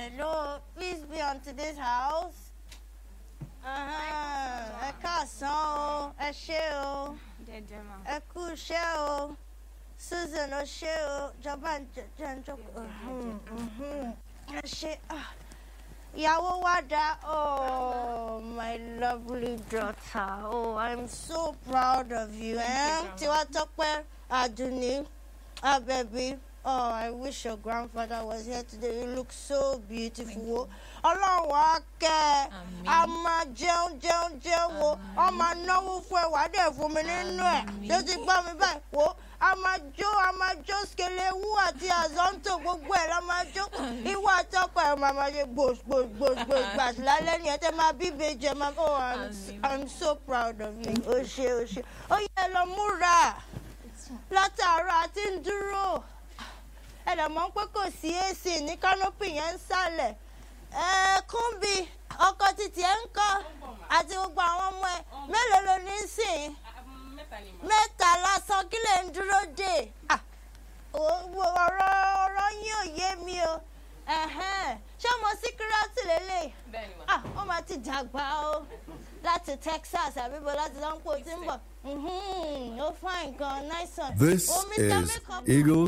Hello, please be on to this house. Uh-huh. Ẹ káàsán o, ẹ ṣé o, jẹjẹ ma. ẹ kú iṣẹ́ o, Susan ó ṣé o, jọba ń jẹ jẹ ń jókòó. Mhm, mhm. Ẹ ṣé. ah. Ìyàwó wa dá, oh my lovely daughter, oh I'm so proud of you. Eh? Tiwa Tọ́pẹ́ Aduni Abẹ́bí. Oh, I wish your grandfather was here today. You look so beautiful. wo. Ọlọ́run á kẹ́ ẹ. Àmín. A máa jẹun jẹun jẹun wo. Ọ máa náwó fún ẹ wàá dẹ̀ fún mi nínú ẹ̀. Àmín. Tó ti gbọ́ mi báyìí wo. A máa jó a máa jó skelewu àti azonto gbogbo ẹ̀ la máa jó. Ìwọ àtọ́kọ̀ ẹ̀ máa máa ṣe gbòsgbòsgbòsgbò gbàtí lálẹ́ nìyẹn tẹ́ máa bí ìbejì ẹ̀ máa. Oh, I'm, Àmín. I'm so proud of you. O ṣe o ṣe. Ó yẹ lọ múra látàárọ̀ àti ń dúró ẹ̀dọ̀ mọ̀ pé kò sí ac ní kánópì yẹn ń sálẹ̀ ẹ̀ kúnbi ọkọ títí ẹ̀ ń kọ́ àti gbogbo àwọn ọmọ ẹ̀ mélòó ló ní sìn mẹ́ta ni ma. mẹ́ta lásán kí lè ń dúró dè Ah, o- o- ọ̀rọ̀ ọ̀rọ̀ yín ò yé mi o Ẹ̀hẹ́n. ṣé ọmọ síkírátì lélẹ̀ bẹ́ẹ̀ ni ma. ah ó máa ti dàgbà o láti Texas àbíbo láti sanpo tí ń bọ̀ Mhm, ó fine gan nice one. This Oh, Mr. is Makeup. Eagle